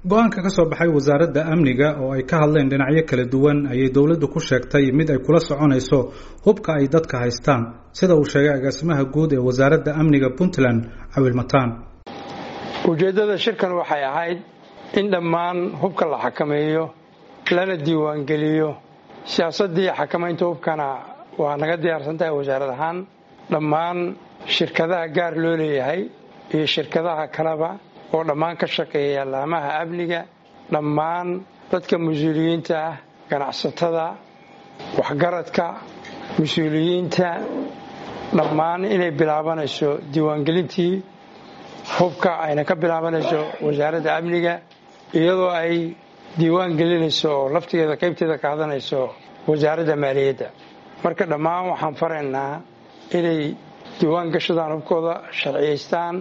go-aanka ka soo baxay wasaaradda amniga oo ay ka hadleen dhinacyo kala duwan ayay dowladdu ku sheegtay mid ay kula soconayso hubka ay dadka haystaan sida uu sheegay agaasimaha guud ee wasaaradda amniga puntland cawil mataan ujeeddada shirkan waxay ahayd in dhammaan hubka la xakameeyo lana diiwaangeliyo siyaasaddii xakamaynta hubkana waa naga diyaarsan tahay wasaarad ahaan dhammaan shirkadaha gaar loo leeyahay iyo shirkadaha kaleba oo dhammaan ka shaqeeya laamaha amniga dhammaan dadka mas-uuliyiinta ah ganacsatada waxgaradka mas-uuliyiinta dhammaan inay bilaabanayso diiwaangelintii hubka ayna ka bilaabanayso wasaaradda amniga iyadoo ay diiwaan gelinayso oo laftigeeda qaybteeda qaadanayso wasaaradda maaliyadda marka dhammaan waxaan faraynaa inay diiwaan gashadaan hubkooda sharciyaystaan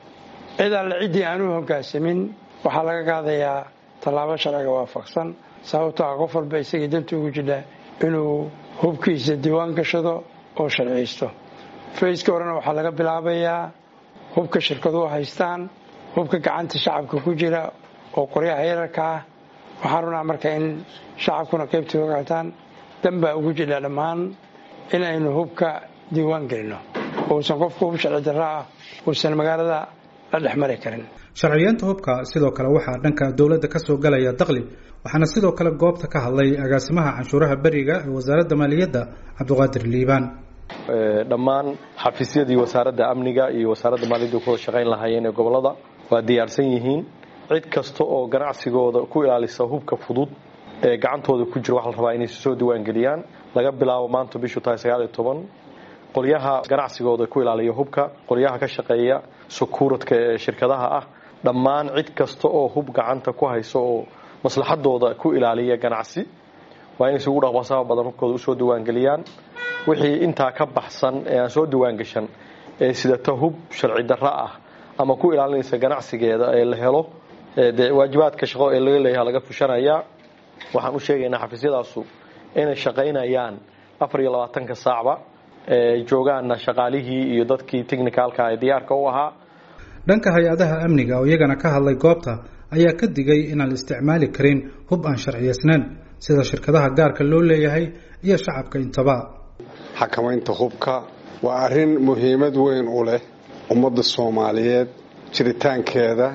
cid alle ciddii aan u hoggaansamin waxaa laga qaadayaa tallaabo sharciga waafaqsan sababtoo ah qof walba isagii danta ugu jidha inuu hubkiisa diiwaan gashado oo sharciyaysto fayska horena waxaa laga bilaabayaa hubka shirkaduhu haystaan hubka gacanta shacabka ku jira oo qoryaha yararka ah waxaan runaa marka in shacabkuna qaybtii ogaataan danbaa ugu jidha dhammaan in aynu hubka diiwaan gelino uusan qofku hub sharci darro ah uusan magaalada la dhex mari karin sharciyeenta hubka sidoo kale waxaa dhanka dowladda ka soo galaya daqli waxaana sidoo kale goobta ka hadlay agaasimaha canshuuraha beriga ee wasaaradda maaliyadda cabdiqaadir liibaan dhammaan xafiisyadii wasaaradda amniga iyo wasaaradda maaliyadda ku shaqayn lahaayeen ee gobolada waa diyaarsan yihiin cid kasta oo ganacsigooda ku ilaalisa hubka fudud ee gacantooda ku jira waxaa la rabaa inay soo diiwaangeliyaan laga bilaabo maanta bishu tahay sagaaliyo toban qolyaha ganacsigooda ku ilaaliya hubka qolyaha ka shaqeeya sukuuradka ee shirkadaha ah dhammaan cid kasta oo hub gacanta ku hayso oo maslaxadooda ku ilaaliya ganacsi waa inay isugu dhaqbasaba badan hubkooda usoo diiwaangeliyaan wixii intaa ka baxsan ee aan soo diiwaangashan ee sidata hub sharci darro ah ama ku ilaalinaysa ganacsigeeda ee la helo dee waajibaadka shaqo ee laga leeyaha laga fushanayaa waxaan u sheegaynaa xafiisyadaasu inay shaqaynayaan afar iyo labaatanka saacba ee joogaanna shaqaalihii iyo dadkii technicalka ee diyaarka u ahaa dhanka hay-adaha amniga oo iyagana ka hadlay goobta ayaa ka digay inaan la isticmaali karin hub aan sharciyaysnayn sida shirkadaha gaarka loo leeyahay iyo shacabka intaba xakamaynta hubka waa arrin muhiimad weyn u leh ummadda soomaaliyeed jiritaankeeda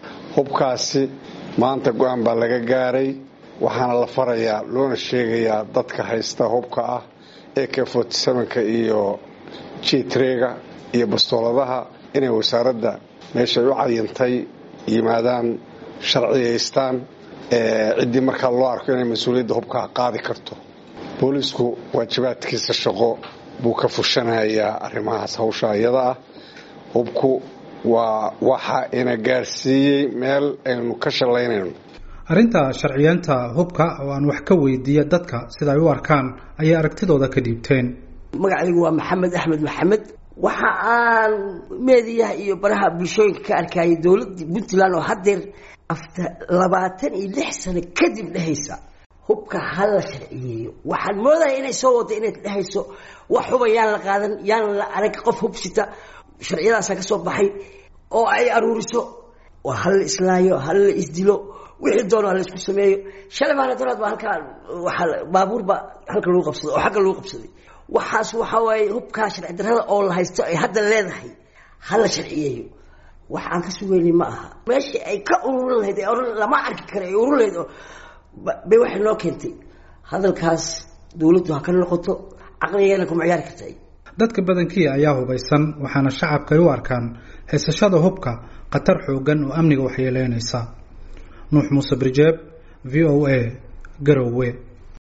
hubkaasi maanta go-aan baa laga gaaray waxaana la farayaa loona sheegayaa dadka haysta hubka ah ee k fortsevenka iyo jitrega iyo bastooladaha inay wasaaradda meeshay u cayintay yimaadaan sharciyaystaan ciddii markaa loo arko inay mas-uuliyadda hubkaa qaadi karto boolisku waajibaadkiisa shaqo buu ka fushanayaa arrimahaas hawsha iyada ah hubku waa waxa ina gaarsiiyey meel aynu ka shallaynayno arrinta sharciyeenta hubka oo aan wax ka weydiiya dadka sida ay u arkaan ayay aragtidooda ka dhiibteen magacaygu waa maxamed axmed maxamed waxa aan meediyaha iyo baraha bulshooyinka ka arkayay dowladda puntland oo haddeer after labaatan iyo lix sano kadib dhehaysa hubka ha la sharciyeeyo waxaan moodaya inay soo wada inayd dhehayso wax huba yaan la qaadan yaan la arag qof hubsita sharciyadaasa ka soo baxay oo ay aruuriso waa ha la islaayo ha la isdilo wixii doono ha la isku sameeyo shalay baana dolaad baa halkaa waaa baabuur baa halka lagu qabsaday oo xagga lagu qabsaday waxaas waxaa waaye hubkaa sharci darrada oo la haysto ay hadda leedahay ha la sharciyeeyo wax aan ka sugeynay ma aha meeshii ay ka ururin lahayd ee ohan lama arki kara ay ururin lahayd oo bay waxay noo keentay hadalkaas dowladdu ha ka noqoto caqligeena kuma ciyaari karta dadka badankii ayaa hubaysan waxaana shacabka ay u arkaan haysashada hubka khatar xoogan oo amniga waxyeeleynaysa nuux muuse birjeeb v o a garowe